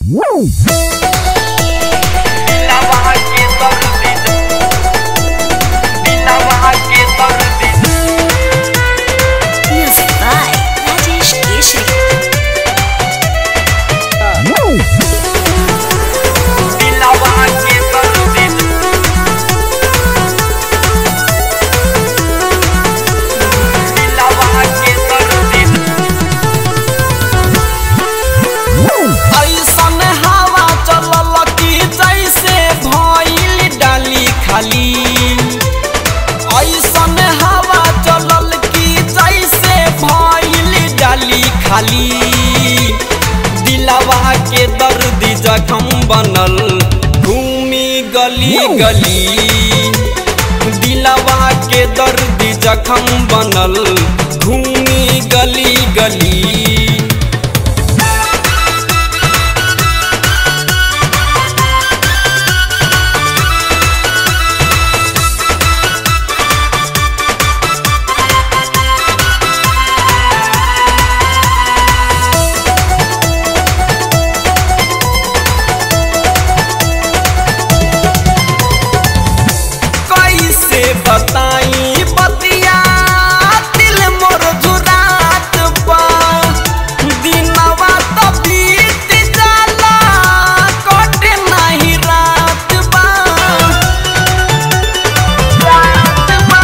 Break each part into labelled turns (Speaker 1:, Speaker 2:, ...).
Speaker 1: दिलवा के दर्द दिलवा के दर्द
Speaker 2: Music by Rajesh Keshri.
Speaker 1: दिलवा के दर्द दिलवा के दर्द
Speaker 3: ऐसन हवा चलल कि जैसे भइल डाली खाली ऐसन हवा चलल कि जैसे भइल डाली खाली दिलवा के दर्द जखम बनल घूमी गली गली दिलवा के दर्द जखम बनल घूमी गली गली कैसे बताई बतिया दिल मोर जुरात बा दिनवा त बीत जाला कटे नाही रात बा रात बा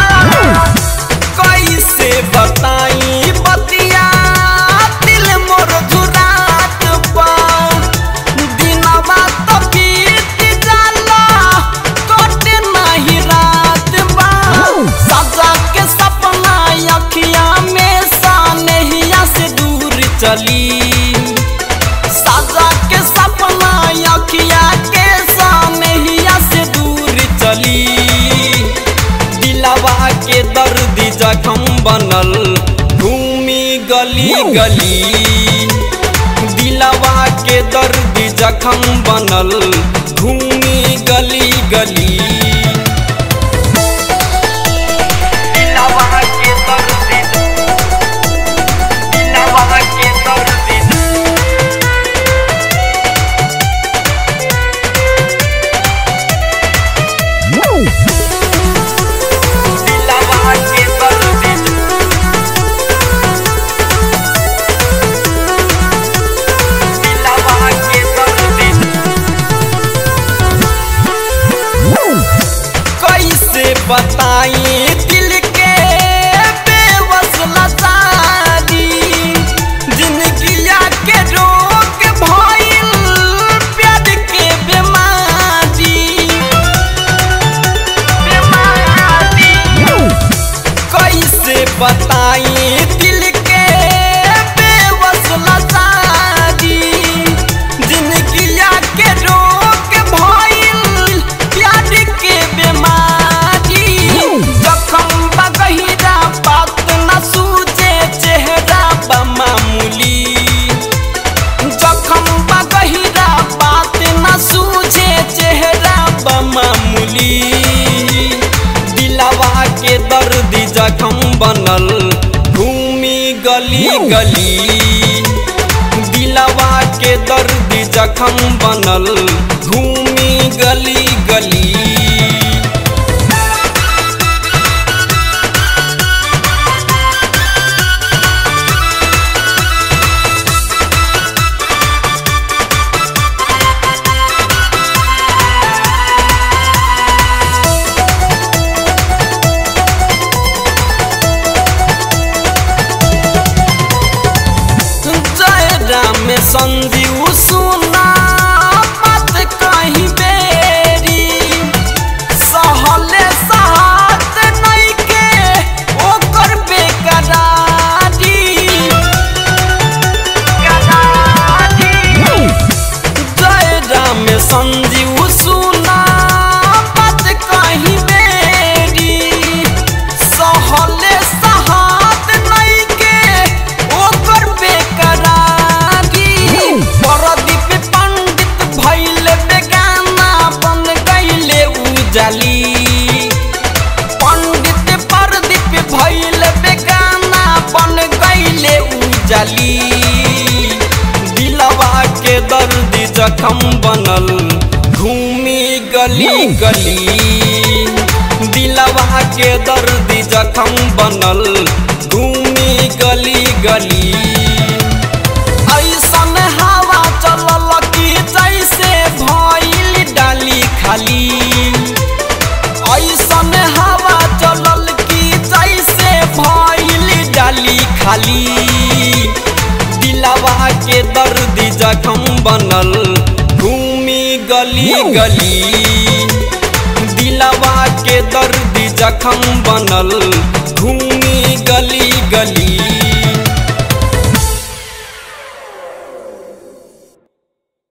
Speaker 3: कैसे बताई बतिया दिल मोर जुरात बा दिनवा त बीत जाला कटे नाही रात बा सजा के सपना अखिया में सानहिया से दूर चली सजा के सपना अखिया के सानहिया से दूर चली दिलवा के दर्द जखम बनल घूमी गली गली दिलवा के दर्द जखम बनल घूमी गली गली
Speaker 1: दिलवा के दर्द दिलवा के दर्द दिलवा के दर्द दिलवा के दर्द
Speaker 3: कैसे बताई दिल के बेवस लतारी जिंदगिया के रोग भइल प्यार के बीमारी बीमारी कैसे बताई दिल के बेवस लतारी जिंदगिया के रोग भइल प्यार के बीमारी जखम बगहिरा बात न सूझे चेहरा बमामूली जखम बगहिरा बात न सूझे चेहरा बमामूली दिलवा के दर्द जखम बनल घूमी गली गली दिलवा के दर्द जखम बनल घूमी गली गली जय राम संजीव सुना मत कहीं बेरी सहले साथ नहीं के ओकर बेकरारी जय राम संजीव सुना मत कहीं बेरी सहले साथ नहीं के ओकर बेकरारी परदीप पंडित भइल बेगाना बन गइले उजाली पंडित परदीप भइल बेगाना बन गइले उजाली दिलवा के दर्द जखम बनल घूमी गली गली दिलवा के दर्द जखम बनल घूमी गली गली ऐसन हवा चलल कि जैसे भइल डाली खाली ऐसन हवा चलल कि जैसे भइल डाली खाली दिलवा के दर्द जखम बनल घूमी गली गली दिलवा के दर्द जखम बनल घूमी गली गली